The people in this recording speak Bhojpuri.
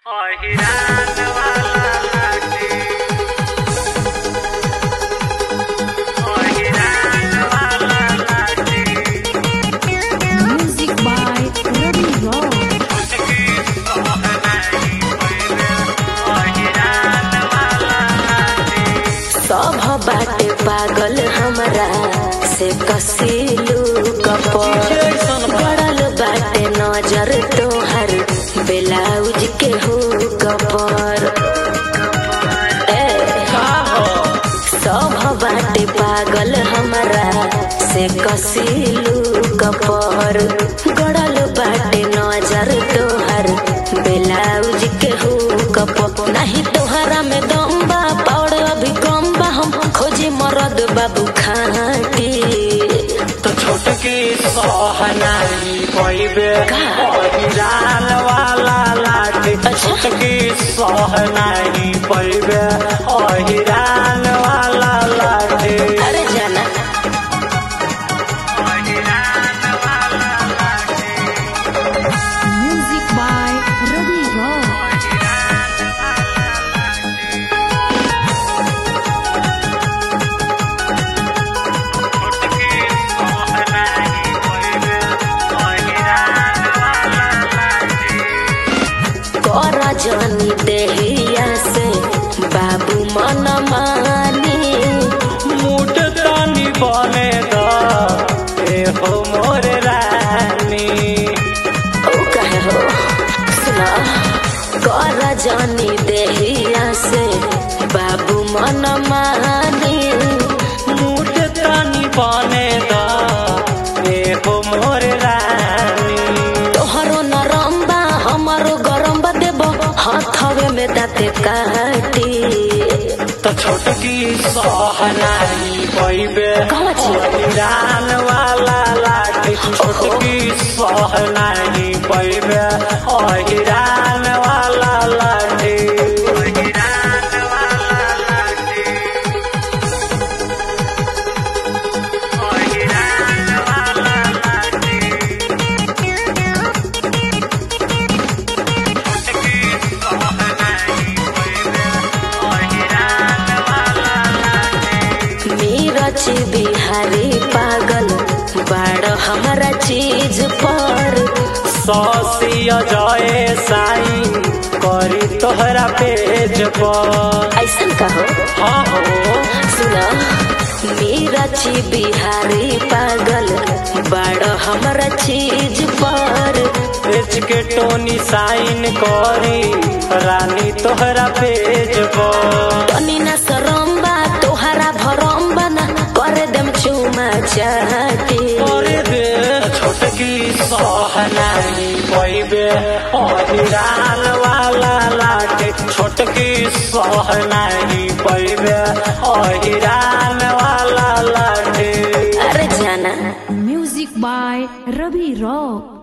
अहिरान वाला लाठी अहिरान वाला लाठी Music by Ravi Rock. उसकी सोहनाई पहिले अहिरान वाला लाठी सब बाटे पागल हमरा से कसीलू कपर गड़ल बाटे नजर तोहर ब्लाउज के हो कपर ए, सब बाटे पागल हमरा से कसीलू कपर गड़ल बाटे नजर तोहर ब्लाउज के हो कपर नहीं तोहरा में दम बा पौड़ अभी कम बा हम खोजी मरद बाबू खाटी तो छोटकी सोहनाई पहिले अहिरान वाला लाठी छोटकी सोहनाई पहिले अहिरान वाला लाठी अरे जाना अहिरान वाला लाठी Music by Ravi Rock. छोटकी सोहनाई पहिले अहिरान वाला लाठी कर जानी देहिया से बाबू मन मानी मुठ तानी बने द ए हो मोर रानी ओ कहे हो सुना कर जानी देहिया से बाबू मन मानी मुठ तानी बने द ए हो मोर रानी तोहरो नरम बा हमारो गरम बा देबो हाथवे में दाते काटी तो छोटकी सोहनाई पैबे कहवा छी? रान वाला लाठी छोटकी सोहनाई पैबे अहिरान वाला लाठी अहिरान वाला लाठी अहिरान वाला लाठी छोटकी सोहनाई पैबे अहिरान वाला लाठी मीरच बिहारी पागल बाड़ हमारा चीज पर सौसिया जाए साइन करी तोहरा पेज पर ऐसन कहो हाँ हो सुना मीरच बिहारी पागल बाड़ हमारा चीज पर पेज के टोनी साइन करी रानी तोहरा पेज पर तनी ना शरम बा तोहरा भरम बा ना करे देम चुमा चाटी करे दे छोटकी सोहनाई पैबे अहिरान वाला लाटे छोटकी सोहनाई पैबे अहिरान वाला लाटे अरे जाना Music by Ravi Rock.